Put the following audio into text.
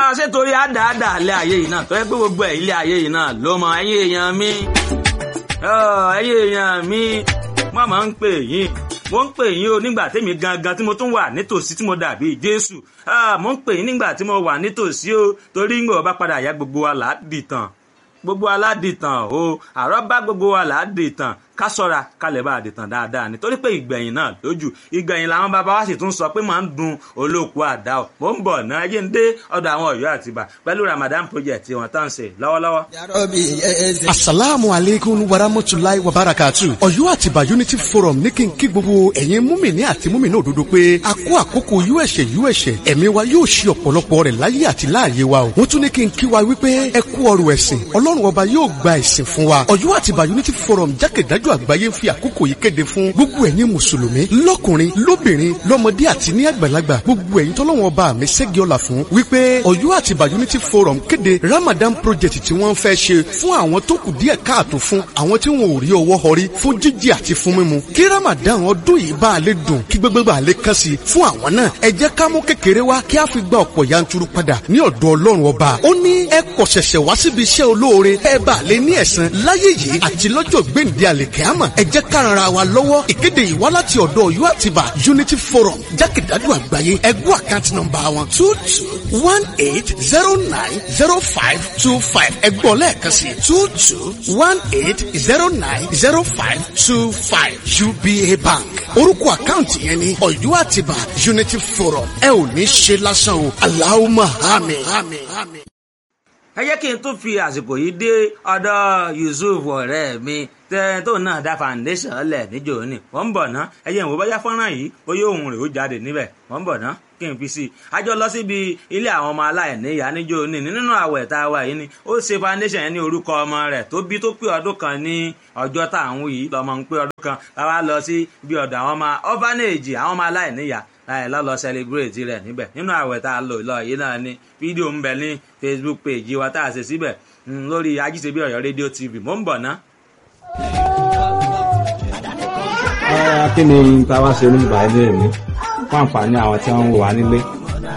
ṣé torí àdáàdà ilé ayé yìí náà tó yẹ pé gbogbo ẹ̀ ilé ayé yìí náà ló mọ ẹ̀yin èèyàn mi ẹ̀yin èèyàn mi wọ́n máa ń pè yín mo ń pè yín o nígbà tèmi gangan tí mo tún wà nítòsí tí mo dàbí jésù mo ń pè yín nígbà tí mo wà nítòsí o torí ń gbọ́ bá padà yá gbogbo wa là á dìtàn gbogbo aládìtàn o àrọ́ bá gbogbo wa là á dìtàn ká sọ́ra ká lè bá a dìtàn dáadáa nítorí pé ìgbẹ̀yìn náà lójú ìgbẹ̀yìn làwọn bàbá wa sì tún sọ pé máa ń dun olóòkú àdá o mò ń bọ̀ náà yé ń dé ọ̀dọ̀ àwọn ọ̀yọ́ àtibá pẹ̀lú ramadan project tí wọ́n tán ń ṣe lọ́wọ́lọ́wọ́. asalaamu aleykum warahmatulahi wabarakatu ọ̀yọ́ àtibá unity forum ní kí n kí gbogbo ẹ̀yin múmìnì àti múmìnì òdodo pé a kó àkókò uẹ̀ṣẹ̀ uẹ̀ṣẹ̀ ẹ̀mí wa yóò ṣe ọ̀pọ̀lọpọ̀ rẹ̀ láyé àti láàyè wa o wọ́n tún ní kí n kí wa wípé ẹ kú ọrọ̀ ẹ̀sìn ọlọ́run ọba yóò gba ẹ̀sìn fún wa ọ̀yọ́ àtibá unity forum jákèjádò àgbáyé ń fi àkókò yìí kéde fún gbogbo ẹ̀yin mùsùlùmí lọ́kùnrin lóbìnrin lọ́mọdé àti ní àgbàlagbà gbogbo ẹ̀yin tọ́lọ́wọ́n ọba mi ṣẹ́gi ọ̀la fún wípé ọ̀yọ́ àtibá unity forum kéde ramadan project tí wọ́n fẹ́ ṣe fún àwọn tó kù díẹ̀ káàtó fún àwọn tí wọn ò rí ọwọ́ họrí fún jíjẹ àti fún mímu kí ramadan ọdún yìí bá a lè dùn kí gbogbo bá a lè kàn sí fún àwọn náà ẹ jẹ́ ká mú kékeré wá kí a fi gba ọ̀pọ̀ yanturu padà ní ọ̀dọ̀ ọlọ́run ọba ó ní ẹ kọ̀ ṣẹ̀ṣẹ̀ wá síbi iṣẹ́ olóore ẹ bá a lè ní ẹ̀san láyé yìí àti lọ́jọ́ gbèǹde àlèkẹ́àmọ̀ ẹ jẹ́ ká ran ara wa lọ́wọ́ ìkéde yìí wá láti ọ̀dọ̀ ọ̀yọ́ àtibá unity forum jákèjádò àgbáyé ẹgbẹ́ àkáǹtì nọ́mbà wọn two two one eight zero nine zero five two five ẹgbọ́n lẹ́ẹ̀kan sí two two one eight zero nine zero five two five uba bank orúkọ àkáǹtì yẹn ni ọ̀yọ́ àtibá unity forum ẹ ò ní ṣe lásán o aláwọ̀ àmín ẹ jẹ́ kí n tún fi àsìkò yìí dé ọ̀dọ̀ yusuf ọ̀rẹ́ mi tẹ́ tó náà dá foundation lẹ̀ níjò ní wọ́n ń bọ̀ ná ẹ jẹ́ ìwò bóyá fọ́nrán yìí bóyá òun rè ó jáde níbẹ̀ wọ́n ń bọ̀ ná kí n fi sí i a jọ lọ síbi ilé àwọn ọmọ aláìníyá níjò ní nínú àwẹ̀ tá a wà yìí ni ó ṣe foundation yẹn ní orúkọ ọmọ rẹ̀ tó bí tó pé ọdún kan ní ọjọ́ tá à ń wí yìí lọ́mọ ń pé ọdún kan láwa lọ sí bí ọ̀dọ̀ àwọn ọmọ orphanage àwọn ọmọ aláìníyá láì lọ́lọ́ celebrate rẹ̀ níbẹ̀ nínú àwẹ̀ tá a lò lọ yìí náà ni fídíò ń bẹ ní facebook page wa tá a ṣe síbẹ̀ lórí ajíṣebí ọ̀yọ́ rédíò tv mò ń bọ̀ ná. kí ni táwa ṣe oníbàá ilé mi fún àǹfààní àwọn tí wọ́n ń wò wá nílé